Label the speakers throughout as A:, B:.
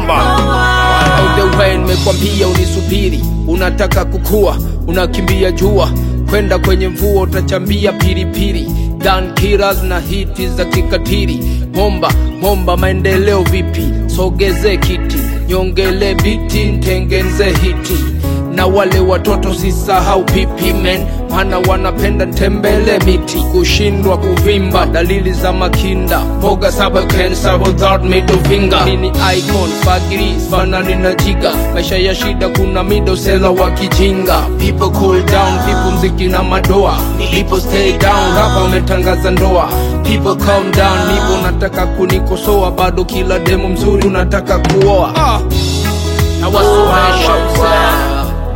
A: bomba
B: Out the way nimekwambia unisubiri, unataka kukua, unakimbia jua, kwenda kwenye mvua utachambia pilipili, gun killers na hiti za kikatili. Momba momba, maendeleo vipi? Sogeze kiti, nyongele biti, ntengenze hiti na wale watoto sisahau pipi men, maana wanapenda tembele miti, kushindwa kuvimba, dalili za makinda, mboga saba cancer without middle finger. Nini icon fagiri fanani na jiga, maisha ya shida, kuna middle sela wa kijinga. People cool down, people mziki na madoa, people stay down, rapa umetangaza ndoa. People calm down, nipo nataka kunikosoa, bado kila demo mzuri unataka kuoa ah. na wasuaisha mzee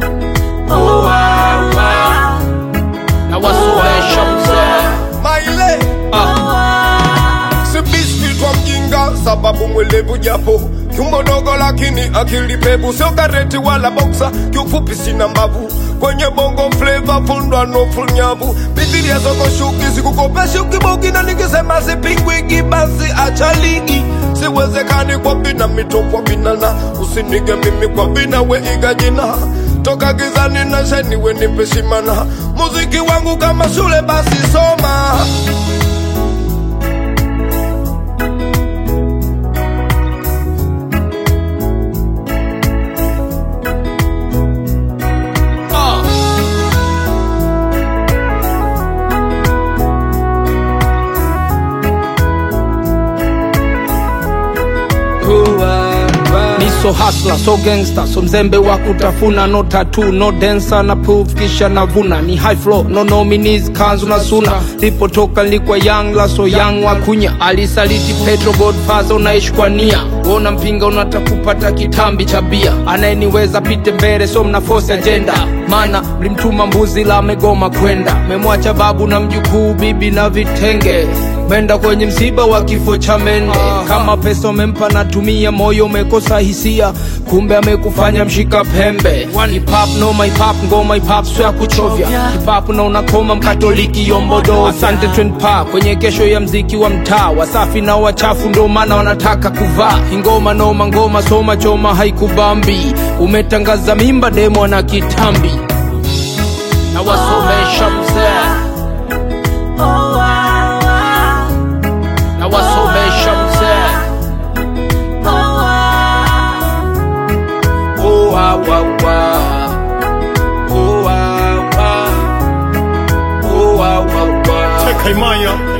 B: na wasuaisha mzee
A: maile si biscuit wa mjinga sababu mwelevu japo kiumbo dogo lakini akili pevu sio kareti wala boksa kiufupi sina mbavu kwenye bongo flava fundwa no full nyavu bibilia zoko shuki sikukopeshi ukibogi na nikisema sipingwiki basi acha ligi siwezekani kwa bina mito kwa binana usinige mimi kwa bina we iga jina toka gizani na sheni we nipe shimana muziki wangu kama shule basi soma
B: ah. ni so hasla so gangster so mzembe wa kutafuna no tatu no dancer na proof kisha navuna ni high flow no nominees kanzu na suna lipotoka likwa young la so young wa kunya alisaliti petro godfather unaishi kwa nia wona mpinga unataka kupata kitambi cha bia anayeniweza pite mbele so mna force agenda mana mlimtuma mbuzi la amegoma kwenda memwacha babu na mjukuu bibi na vitenge menda kwenye msiba wa kifo cha mende kama pesa umempa natumia moyo umekosa hisia kumbe amekufanya mshika pembe hip hop no my pop ngoma hip hop sio ya kuchovya hip hop na unakoma mkatoliki yombodo asante twin pa kwenye kesho ya mziki wa mtaa wasafi na wachafu ndo maana wanataka kuvaa ingoma noma ngoma soma choma haikubambi umetangaza mimba demo na kitambi na wasomesha mzee na wasomesha mzee Oh, wa, wa, wa. Oh, wa, wa. Oh, wa, wa, wa.
A: Cheka imanya